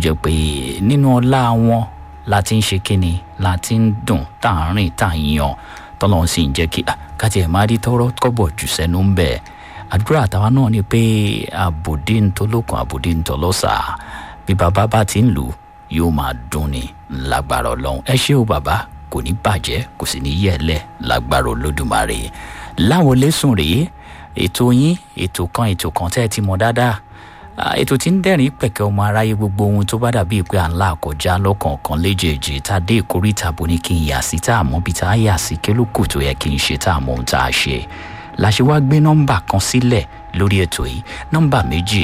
jẹ́ pé nínú ọlá wọn la ti ń ṣe kíni la ti ń dùn tá à ń rìn tá à ń yan tọ́lọ́run sì ń jẹ́ kí káti ẹ̀ máa rí tọ́rọ́ kọ́bọ̀ jù sẹ́nu ń bẹ̀ àdúrà àtàwa náà ni pé àbòdí ń tolókun àbòdí ń tọlọ́sà bí bàbá bá ti ń lù yóò máa dùn ní lágbára ọlọ́run ẹ ṣé o bàbá kò ní bàjẹ́ kò sì ní yẹ̀lẹ̀ lágbára olódùmarè láwọlé sùn rèé ètò yín ètò kan ètò kan tẹ́ ẹ ti mọ̀ dáadáa ètò tí ń dẹ́rìn pẹ̀kẹ́ ọmọ aráyé gbogbo ohun tó bá dàbí pé à ń là kọjá lọ́kọ̀ọ̀kan léjèèjì tá a dé ìkórìtà bó ní kí n yà sí tá a mọ̀ bí tá a yà sí kí ló kù tó yẹ kí n ṣe tá a mọ̀ ohun tá a ṣe la ṣe wá gbé nọ́mbà kan sílẹ̀ lórí ètò yìí nọ́mbà méjì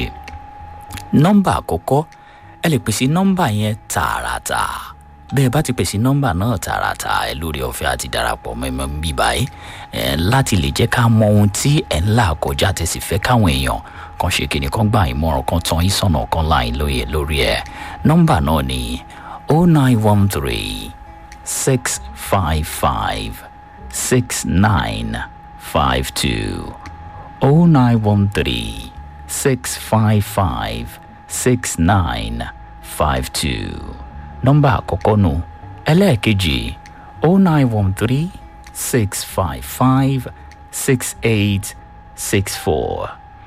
nọ́mbà àkọ́kọ́ ẹ lè pèsè nọ́mbà yẹn tààràtà bẹ́ẹ̀ bá ti pèsè nọ́mbà náà tààràtà ẹ lórí ọ̀fẹ́ àti darapọ̀ mẹ́mọ́ bí báyìí ẹ láti lè jẹ́ ká mọ ohun tí ẹ̀ ń là kọjá tẹ̀sí fẹ́ káwọn èèyàn kan ṣe kìnnì kan gbà ìmọ̀ràn kan tán yín sọ̀nà kan láì lóye lórí ẹ̀ nọ́mbà náà ni o nine one three six five five six nine five two o nine one three six five five six nine five two nọ́mbà àkọ́kọ́ nù ẹlẹ́ẹ̀kejì o nine one three six five five six eight six four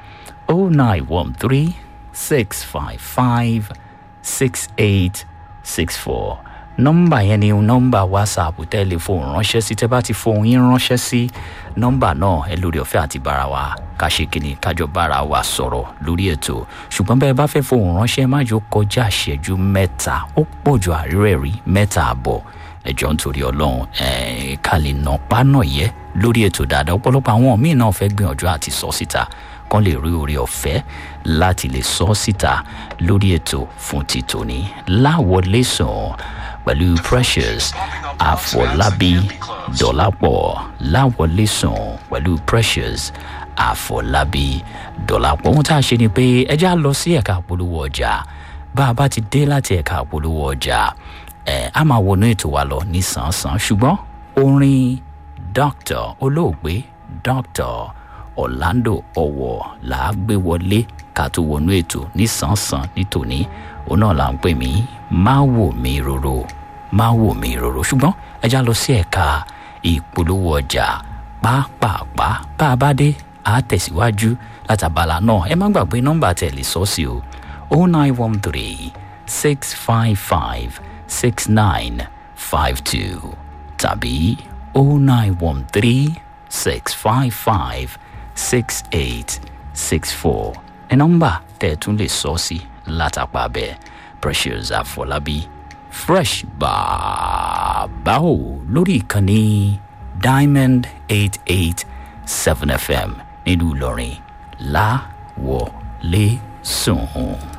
o nine one three six five five six eight six four nọ́mbà yẹn ni nọ́mbà whatsapp tẹlifóònù ránṣẹ́ sí tẹ́ bá ti fohùn yín ránṣẹ́ sí nọ́mbà náà ẹ lórí ọ̀fẹ́ àti bára wa ká ṣe kíni kájọ bára wa sọ̀rọ̀ lórí ètò ṣùgbọ́n bẹ́ẹ̀ bá fẹ́ fohùn ránṣẹ́ má jò kọjá ìṣẹ́jú mẹ́ta ó pọ̀ ju àárẹ̀ rí mẹ́ta àbọ̀ ẹjọ́ nítorí ọlọ́run ká lè nà pánà yẹ lórí ètò dáadáa ọ̀pọ̀lọpọ̀ àwọn míì náà fẹ́ gbìyànjú àti sọ síta kán lè rí oore ọ̀fẹ́ láti lè sọ síta lórí ètò fún títòní láwọlé sàn pẹ̀lú precious àfọlábí dọ̀lápọ̀ láwọlé sàn pẹ̀lú precious àfọlábí dọ̀lápọ̀ ohun tá a ṣe ni pé ẹjẹ́ á lọ sí ẹ̀ka àpolówó ọjà bá a bá ti dé láti ẹ̀ka àpolówó ọjà ẹ̀ á máa wọnú ètò wa lọ ní sàn-án ṣùgbọ́n orin doctor olóògbé doctor orlando ọwọ là á gbé wọlé ká tó wọnú ètò nísànsán nítòní òun náà là ń pè mí má wò mí rorò má wò mí rorò ṣùgbọ́n ẹja lọ sí ẹ̀ka ìpolówó ọjà pàápàá bá a bá dé a tẹ̀síwájú látàbàlà náà ẹ má gbàgbé nọ́mbà tẹ̀lé sọ́ọ̀sì o o nine one three six five five six nine five two tàbí o nine one three six five five six eight six four ẹ nọ́mbà tẹ́ ẹ tún lè sọ sí látàpá bẹ́ẹ̀ precious àfọlábí fresh bàbá o lórí ìkànnì diamond eight eight seven fm nílùú ìlọrin láwọlé sùn.